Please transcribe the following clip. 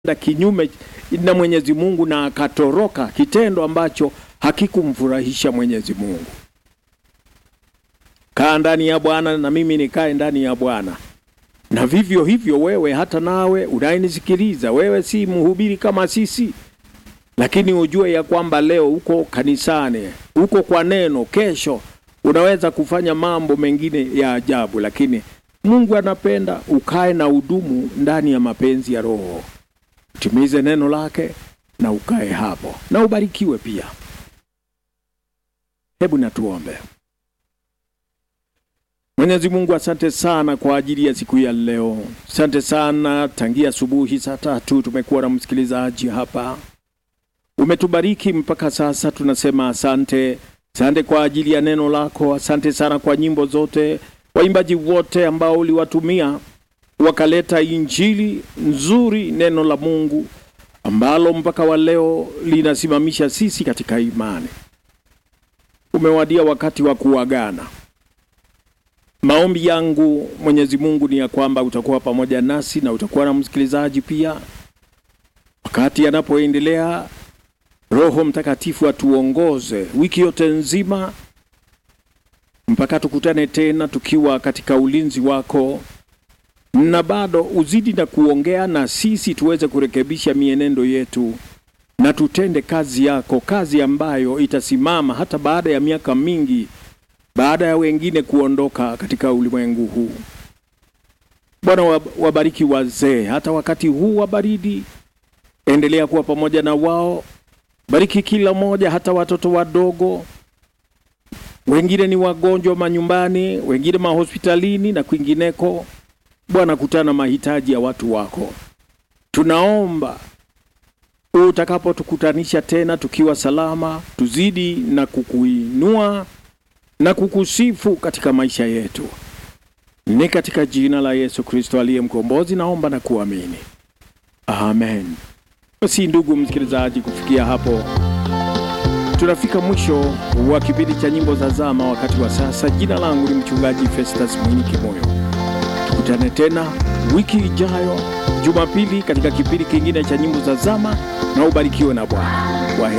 kinyume na Mwenyezi Mungu na akatoroka, kitendo ambacho hakikumfurahisha Mwenyezi Mungu. Kaa ndani ya Bwana na mimi nikae ndani ya Bwana. Na vivyo hivyo wewe, hata nawe unayenisikiliza, wewe si mhubiri kama sisi, lakini ujue ya kwamba leo uko kanisani, uko kwa neno, kesho unaweza kufanya mambo mengine ya ajabu, lakini Mungu anapenda ukae na udumu ndani ya mapenzi ya Roho, utimize neno lake na ukae hapo na ubarikiwe pia. Hebu natuombe. Mwenyezi Mungu, asante sana kwa ajili ya siku ya leo. Asante sana, tangia asubuhi saa tatu tumekuwa na msikilizaji hapa, umetubariki mpaka sasa, tunasema asante. Asante kwa ajili ya neno lako, asante sana kwa nyimbo zote, waimbaji wote ambao uliwatumia wakaleta injili nzuri, neno la Mungu ambalo mpaka wa leo linasimamisha sisi katika imani. Umewadia wakati wa kuagana. Maombi yangu Mwenyezi Mungu ni ya kwamba utakuwa pamoja nasi na utakuwa na msikilizaji pia, wakati anapoendelea. Roho Mtakatifu atuongoze wiki yote nzima mpaka tukutane tena tukiwa katika ulinzi wako, na bado uzidi na kuongea na sisi tuweze kurekebisha mienendo yetu na tutende kazi yako, kazi ambayo itasimama hata baada ya miaka mingi baada ya wengine kuondoka katika ulimwengu huu. Bwana, wabariki wazee hata wakati huu wa baridi, endelea kuwa pamoja na wao. Bariki kila mmoja, hata watoto wadogo. Wengine ni wagonjwa manyumbani, wengine mahospitalini na kwingineko. Bwana, kutana mahitaji ya watu wako. Tunaomba utakapotukutanisha tena tukiwa salama, tuzidi na kukuinua na kukusifu katika maisha yetu. Ni katika jina la Yesu Kristo aliye mkombozi naomba na kuamini, amen. Basi ndugu msikilizaji, kufikia hapo tunafika mwisho wa kipindi cha nyimbo za zama wakati wa sasa. Jina langu ni mchungaji Festus Mwini Kimoyo. Tukutane tena wiki ijayo Jumapili katika kipindi kingine cha nyimbo za zama, na ubarikiwe na Bwana.